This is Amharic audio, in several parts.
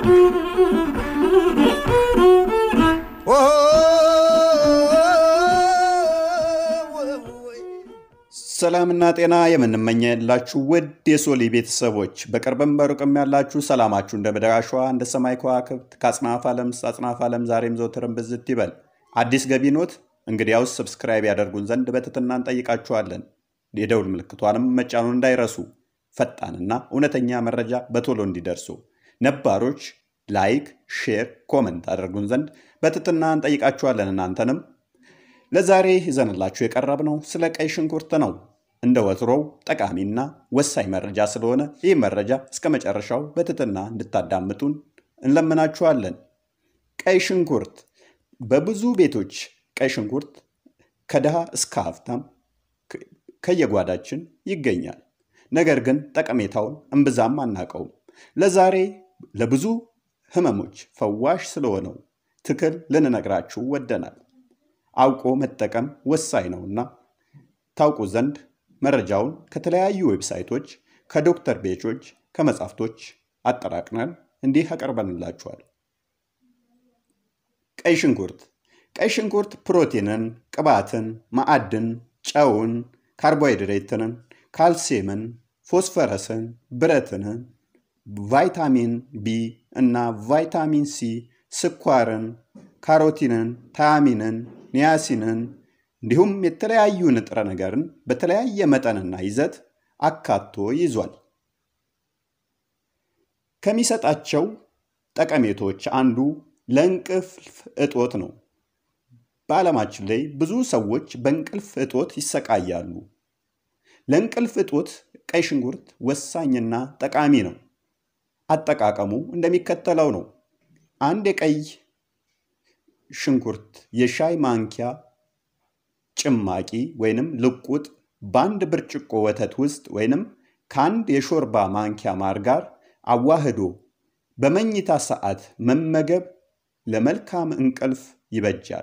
ሰላምና ጤና የምንመኘላችሁ ውድ የሶሊ ቤተሰቦች በቅርብም በሩቅም ያላችሁ ሰላማችሁ እንደ ምድር አሸዋ እንደ ሰማይ ከዋክብት ከአጽናፍ ዓለም አጽናፍ ዓለም ዛሬም ዘወትርም ብዝት ይበል። አዲስ ገቢ ኖት? እንግዲያውስ ሰብስክራይብ ያደርጉን ዘንድ በትህትና እንጠይቃችኋለን። የደውል ምልክቷንም መጫኑን እንዳይረሱ፣ ፈጣንና እውነተኛ መረጃ በቶሎ እንዲደርሱ። ነባሮች ላይክ፣ ሼር፣ ኮመንት አደርጉን ዘንድ በትህትና እንጠይቃችኋለን። እናንተንም ለዛሬ ይዘንላችሁ የቀረብነው ስለ ቀይ ሽንኩርት ነው። እንደ ወትሮው ጠቃሚና ወሳኝ መረጃ ስለሆነ ይህ መረጃ እስከ መጨረሻው በትህትና እንድታዳምጡን እንለምናችኋለን። ቀይ ሽንኩርት በብዙ ቤቶች ቀይ ሽንኩርት ከድሃ እስከ ሀብታም ከየጓዳችን ይገኛል። ነገር ግን ጠቀሜታውን እምብዛም አናውቀውም። ለዛሬ ለብዙ ህመሞች ፈዋሽ ስለሆነው ትክል ልንነግራችሁ ወደናል። አውቆ መጠቀም ወሳኝ ነውና ታውቁ ዘንድ መረጃውን ከተለያዩ ዌብሳይቶች፣ ከዶክተር ቤቾች፣ ከመጻሕፍቶች አጠራቅነን እንዲህ አቀርበንላችኋል። ቀይ ሽንኩርት ቀይ ሽንኩርት ፕሮቲንን፣ ቅባትን፣ ማዕድን፣ ጨውን፣ ካርቦሃይድሬትንን፣ ካልሲየምን፣ ፎስፈረስን፣ ብረትንን፣ ቫይታሚን ቢ እና ቫይታሚን ሲ፣ ስኳርን፣ ካሮቲንን፣ ታያሚንን ኒያሲንን እንዲሁም የተለያዩ ንጥረ ነገርን በተለያየ መጠንና ይዘት አካቶ ይዟል። ከሚሰጣቸው ጠቀሜቶች አንዱ ለእንቅልፍ እጦት ነው። በዓለማችን ላይ ብዙ ሰዎች በእንቅልፍ እጦት ይሰቃያሉ። ለእንቅልፍ እጦት ቀይ ሽንኩርት ወሳኝና ጠቃሚ ነው። አጠቃቀሙ እንደሚከተለው ነው። አንድ የቀይ ሽንኩርት የሻይ ማንኪያ ጭማቂ ወይንም ልቁጥ በአንድ ብርጭቆ ወተት ውስጥ ወይንም ከአንድ የሾርባ ማንኪያ ማር ጋር አዋህዶ በመኝታ ሰዓት መመገብ ለመልካም እንቅልፍ ይበጃል።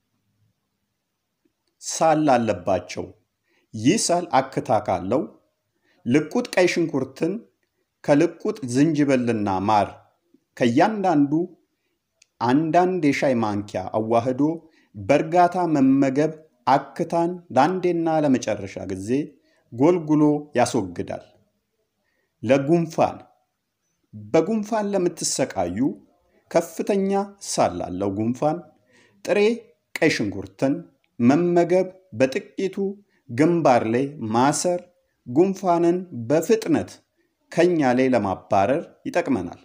ሳል ላለባቸው ይህ ሳል አክታ ካለው ልቁጥ ቀይ ሽንኩርትን ከልቁጥ ዝንጅብልና ማር ከእያንዳንዱ አንዳንድ የሻይ ማንኪያ አዋህዶ በእርጋታ መመገብ አክታን ለአንዴና ለመጨረሻ ጊዜ ጎልጉሎ ያስወግዳል። ለጉንፋን በጉንፋን ለምትሰቃዩ ከፍተኛ ሳል ላለው ጉንፋን ጥሬ ቀይ ሽንኩርትን መመገብ በጥቂቱ ግንባር ላይ ማሰር ጉንፋንን በፍጥነት ከኛ ላይ ለማባረር ይጠቅመናል።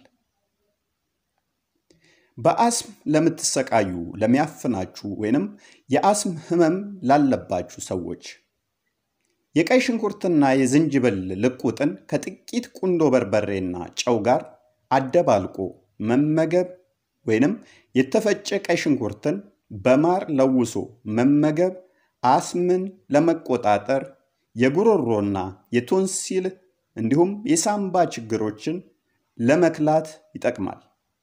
በአስም ለምትሰቃዩ ለሚያፍናችሁ ወይንም የአስም ህመም ላለባችሁ ሰዎች የቀይ ሽንኩርትና የዝንጅብል ልቁጥን ከጥቂት ቁንዶ በርበሬና ጨው ጋር አደባልቆ መመገብ ወይንም የተፈጨ ቀይ ሽንኩርትን በማር ለውሶ መመገብ አስምን ለመቆጣጠር የጉሮሮና የቶንሲል እንዲሁም የሳምባ ችግሮችን ለመክላት ይጠቅማል።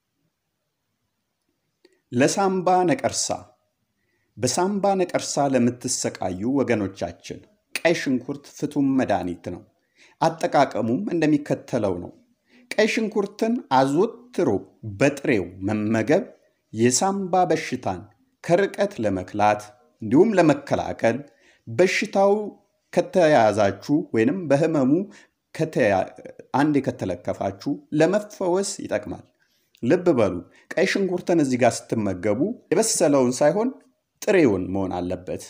ለሳምባ ነቀርሳ በሳምባ ነቀርሳ ለምትሰቃዩ ወገኖቻችን ቀይ ሽንኩርት ፍቱም መድኃኒት ነው። አጠቃቀሙም እንደሚከተለው ነው። ቀይ ሽንኩርትን አዘውትሮ በጥሬው መመገብ የሳምባ በሽታን ከርቀት ለመክላት እንዲሁም ለመከላከል በሽታው ከተያያዛችሁ ወይንም በህመሙ አንድ ከተለከፋችሁ ለመፈወስ ይጠቅማል። ልብ በሉ ቀይ ሽንኩርትን እዚህ ጋር ስትመገቡ የበሰለውን ሳይሆን ጥሬውን መሆን አለበት።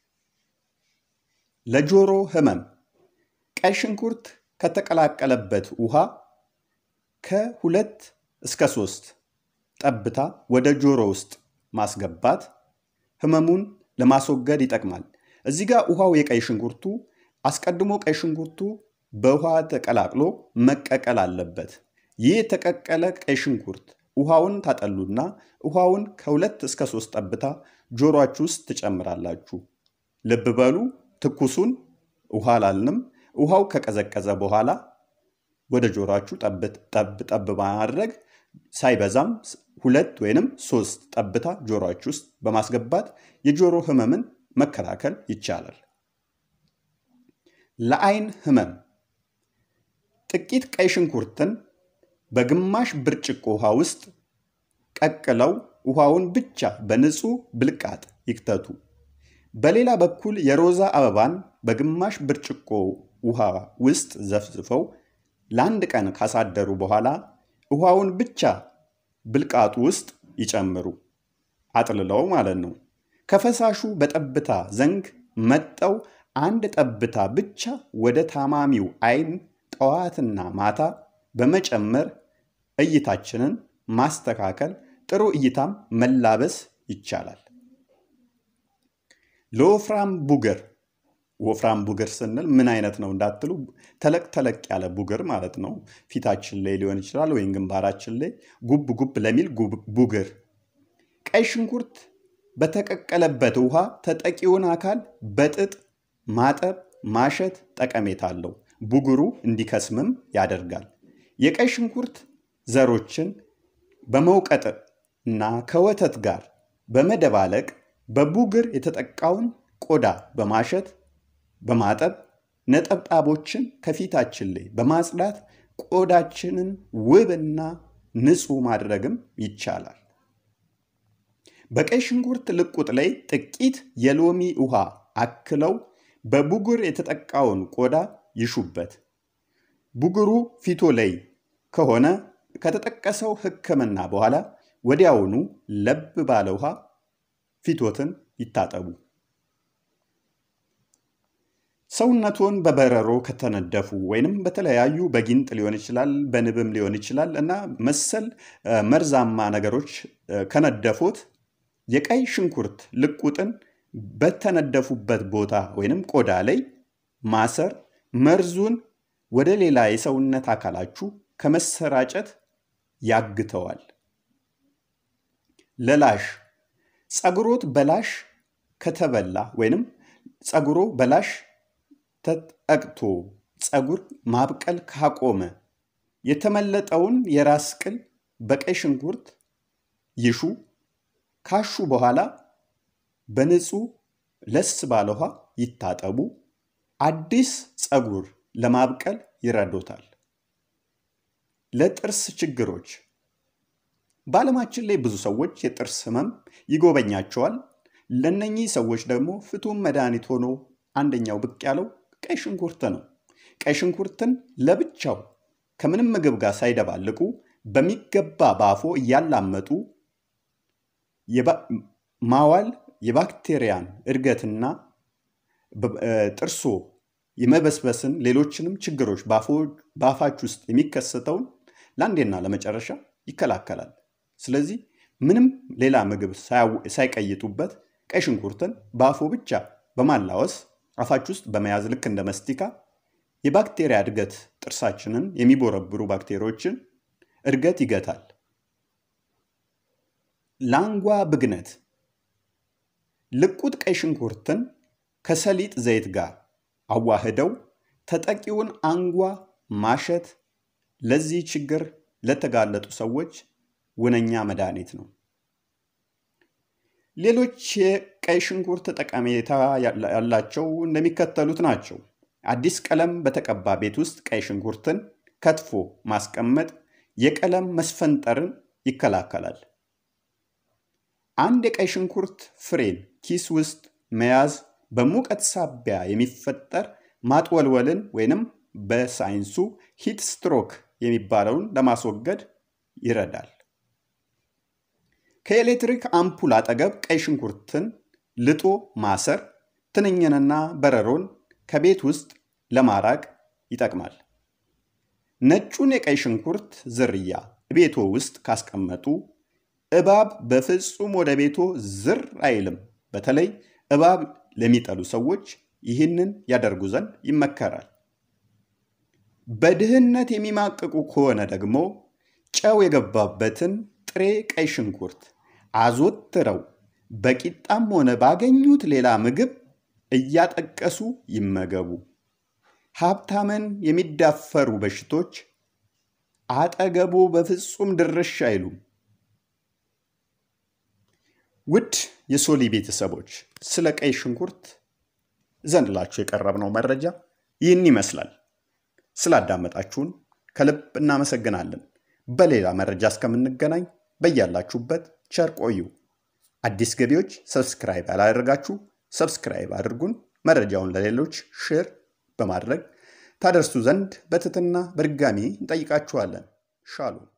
ለጆሮ ህመም ቀይ ሽንኩርት ከተቀላቀለበት ውሃ ከሁለት እስከ ሶስት ጠብታ ወደ ጆሮ ውስጥ ማስገባት ህመሙን ለማስወገድ ይጠቅማል። እዚህ ጋር ውሃው የቀይ ሽንኩርቱ አስቀድሞ ቀይ ሽንኩርቱ በውሃ ተቀላቅሎ መቀቀል አለበት። ይህ የተቀቀለ ቀይ ሽንኩርት ውሃውን ታጠሉና ውሃውን ከሁለት እስከ ሶስት ጠብታ ጆሮአችሁ ውስጥ ትጨምራላችሁ። ልብ በሉ ትኩሱን ውሃ አላልንም። ውሃው ከቀዘቀዘ በኋላ ወደ ጆሮአችሁ ጠብ ጠብ ማድረግ ሳይበዛም ሁለት ወይንም ሶስት ጠብታ ጆሮአችሁ ውስጥ በማስገባት የጆሮ ህመምን መከላከል ይቻላል። ለአይን ህመም ጥቂት ቀይ ሽንኩርትን በግማሽ ብርጭቆ ውሃ ውስጥ ቀቅለው ውሃውን ብቻ በንጹህ ብልቃጥ ይክተቱ። በሌላ በኩል የሮዛ አበባን በግማሽ ብርጭቆ ውሃ ውስጥ ዘፍዝፈው ለአንድ ቀን ካሳደሩ በኋላ ውሃውን ብቻ ብልቃጡ ውስጥ ይጨምሩ። አጥልለው ማለት ነው። ከፈሳሹ በጠብታ ዘንግ መጠው አንድ ጠብታ ብቻ ወደ ታማሚው አይን ጠዋትና ማታ በመጨመር እይታችንን ማስተካከል፣ ጥሩ እይታም መላበስ ይቻላል። ለወፍራም ቡግር ወፍራም ቡግር ስንል ምን አይነት ነው እንዳትሉ፣ ተለቅ ተለቅ ያለ ቡግር ማለት ነው። ፊታችን ላይ ሊሆን ይችላል ወይም ግንባራችን ላይ ጉብ ጉብ ለሚል ቡግር ቀይ ሽንኩርት በተቀቀለበት ውሃ ተጠቂውን አካል በጥጥ ማጠብ፣ ማሸት ጠቀሜታ አለው። ቡግሩ እንዲከስምም ያደርጋል። የቀይ ሽንኩርት ዘሮችን በመውቀጥ እና ከወተት ጋር በመደባለቅ በቡግር የተጠቃውን ቆዳ በማሸት በማጠብ ነጠብጣቦችን ከፊታችን ላይ በማጽዳት ቆዳችንን ውብና ንጹህ ማድረግም ይቻላል። በቀይ ሽንኩርት ልቁጥ ላይ ጥቂት የሎሚ ውሃ አክለው በቡግር የተጠቃውን ቆዳ ይሹበት። ቡግሩ ፊቶ ላይ ከሆነ ከተጠቀሰው ሕክምና በኋላ ወዲያውኑ ለብ ባለ ውሃ ፊቶትን ይታጠቡ። ሰውነቶን በበረሮ ከተነደፉ ወይንም በተለያዩ በጊንጥ ሊሆን ይችላል፣ በንብም ሊሆን ይችላል እና መሰል መርዛማ ነገሮች ከነደፉት የቀይ ሽንኩርት ልቁጥን በተነደፉበት ቦታ ወይንም ቆዳ ላይ ማሰር መርዙን ወደ ሌላ የሰውነት አካላችሁ ከመሰራጨት ያግተዋል። ለላሽ ጸጉሮት በላሽ ከተበላ ወይንም ጸጉሮ በላሽ ተጠቅቶ ጸጉር ማብቀል ካቆመ የተመለጠውን የራስ ቅል በቀይ ሽንኩርት ይሹ። ካሹ በኋላ በንጹህ ለስ ባለ ውሃ ይታጠቡ። አዲስ ጸጉር ለማብቀል ይረዶታል። ለጥርስ ችግሮች በዓለማችን ላይ ብዙ ሰዎች የጥርስ ህመም ይጎበኛቸዋል። ለነኚህ ሰዎች ደግሞ ፍቱን መድኃኒት ሆኖ አንደኛው ብቅ ያለው ቀይ ሽንኩርት ነው። ቀይ ሽንኩርትን ለብቻው ከምንም ምግብ ጋር ሳይደባልቁ በሚገባ ባፎ እያላመጡ ማዋል የባክቴሪያን እድገትና ጥርሶ የመበስበስን ሌሎችንም ችግሮች በአፋች ውስጥ የሚከሰተውን ለአንዴና ለመጨረሻ ይከላከላል። ስለዚህ ምንም ሌላ ምግብ ሳይቀይጡበት ቀይ ሽንኩርትን በአፎ ብቻ በማላወስ አፋች ውስጥ በመያዝ ልክ እንደ መስቲካ የባክቴሪያ እድገት ጥርሳችንን የሚቦረብሩ ባክቴሪያዎችን እድገት ይገታል። ላንጓ ብግነት ልቁጥ ቀይ ሽንኩርትን ከሰሊጥ ዘይት ጋር አዋህደው ተጠቂውን አንጓ ማሸት ለዚህ ችግር ለተጋለጡ ሰዎች ውነኛ መድኃኒት ነው። ሌሎች የቀይ ሽንኩርት ጠቀሜታ ያላቸው እንደሚከተሉት ናቸው። አዲስ ቀለም በተቀባ ቤት ውስጥ ቀይ ሽንኩርትን ከትፎ ማስቀመጥ የቀለም መስፈንጠርን ይከላከላል። አንድ የቀይ ሽንኩርት ፍሬን ኪስ ውስጥ መያዝ በሙቀት ሳቢያ የሚፈጠር ማጥወልወልን ወይንም በሳይንሱ ሂት ስትሮክ የሚባለውን ለማስወገድ ይረዳል። ከኤሌክትሪክ አምፑል አጠገብ ቀይ ሽንኩርትን ልጦ ማሰር ትንኝንና በረሮን ከቤት ውስጥ ለማራቅ ይጠቅማል። ነጩን የቀይ ሽንኩርት ዝርያ ቤቶ ውስጥ ካስቀመጡ እባብ በፍጹም ወደ ቤቶ ዝር አይልም። በተለይ እባብ ለሚጠሉ ሰዎች ይህንን ያደርጉ ዘንድ ይመከራል። በድህነት የሚማቅቁ ከሆነ ደግሞ ጨው የገባበትን ጥሬ ቀይ ሽንኩርት አዘወትረው በቂጣም ሆነ ባገኙት ሌላ ምግብ እያጠቀሱ ይመገቡ። ሀብታምን የሚዳፈሩ በሽቶች አጠገቡ በፍጹም ድርሽ አይሉም። ውድ የሶሊ ቤተሰቦች ስለ ቀይ ሽንኩርት ዘንድላችሁ የቀረብነው መረጃ ይህን ይመስላል። ስላዳመጣችሁን ከልብ እናመሰግናለን። በሌላ መረጃ እስከምንገናኝ በያላችሁበት ቸር ቆዩ። አዲስ ገቢዎች ሰብስክራይብ ያላደረጋችሁ ሰብስክራይብ አድርጉን። መረጃውን ለሌሎች ሼር በማድረግ ታደርሱ ዘንድ በትህትና በድጋሚ እንጠይቃችኋለን። ሻሎም